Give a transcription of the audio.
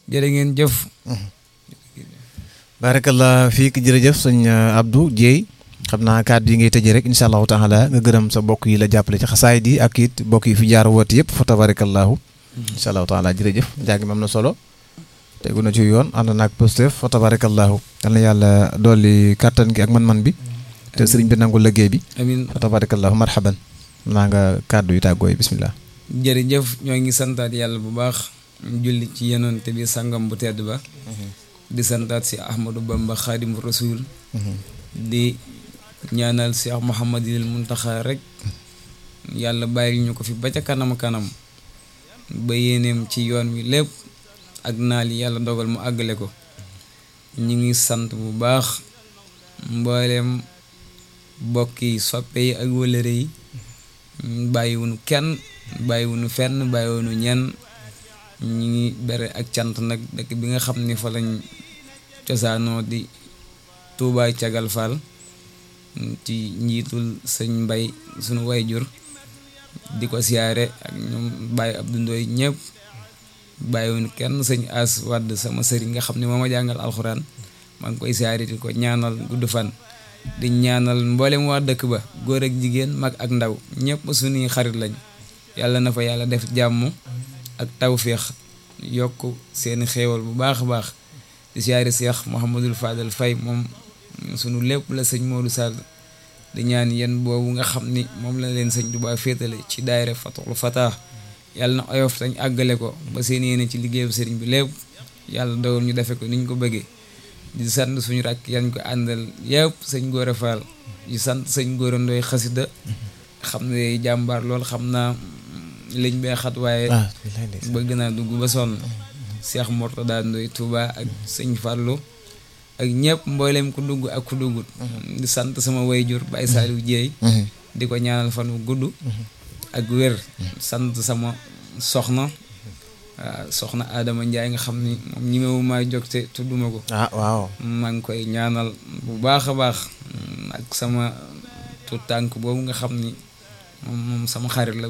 jërë ngeen jëf barakallah fiik jërëjëf sëñ Abdou Dieye xam naa kàddu yi ngay tëjee rek incha allahu taala nga gërëm sa bokk yi la jàppale ci xasaay di ak it bokk yi fi jaar woote yëpp fa tabarakallahu incha allahu taala jërëjëf njàng mi am na solo tegu na ci yoon ànd naag Pastef fa tabarakallahu yal na yàlla dolli kàttan gi ak man-man bi te sëriñ bi nangu liggéey bi amin fa tabarakallahu marhaban naa nga kàddu yi tàggooy bismillah jërëjëf ñoo ngi santaat yàlla bu baax julli ci yonent bi sangam bu tedd ba di santaat si Ahmadou Bamba Xaadimu Rasuul di ñaanal Cheikh Mouhamadul Muntaxa rek yàlla bàyyil ñu ko fi ba ca kanam kanam ba yéeneem ci yoon wi lépp ak naal yi yàlla dogal mu àggale ko ñu ngi sant bu baax mbooleem bokk yi soppe yi ak wëlëre yi bàyyiwunu kenn bàyyiwunu fenn bàyyiwunu ñenn ñu ngi bere ak cant nag dëkk bi nga xam ni fa lañ cosaanoo di Tuubaa Cagal Fall ci njiitul sëñ mbay sunu wayjur di ko siyaare ak ñoom bàyyi Abdou Ndoy ñëpp bàyyiwuñu kenn sëñ as wadd sama sëriñ nga xam ne moo ma jàngal alxuraan maa ngi koy siyaare di ko ñaanal gudd fan di ñaanal mboolem waa dëkk ba góor ak jigéen mag ak ndaw ñëpp suñuy xarit lañ yàlla na fa yàlla def jàmm ak tawféex yokk seeni xéewal bu baax a baax di siyaare Seex Mouhamadul Fadal Fay moom sunu lépp la sëñ Modou Sall di ñaan yéen boobu nga xam ni moom la leen sëñ Tuubaa féetale ci daayira Fatul Fatah yàlla na oyof tañ àggale ko ba seen yéene ci liggéeyu sëriñ bi lépp yàlla dogal ñu defe ko ni ñu ko bëggee di sant suñu rakk yañ ko àndal yëpp sëñ Góora Fall di sant sëñ Góora Ndoy xasida xam ne jàmbaar lool xam naa liñ bee xat waaye bëgg naa dugg ba sonn Cheikh Mortada Ndoy Touba ak sëñ Fallou ak ñëpp mboolem ku dugg ak ku duggut di sant sama wayjur Baye Saliou Dieye di ko ñaanal fan wu gudd ak wér sant sama soxna waaw soxna Adama Ndiaye nga xam ni moom ñi mewu maa jóg te tudduma ko ah waaw maa ngi koy ñaanal bu baax a baax ak sama tu tànk boobu nga xam ni moom moom sama xarit la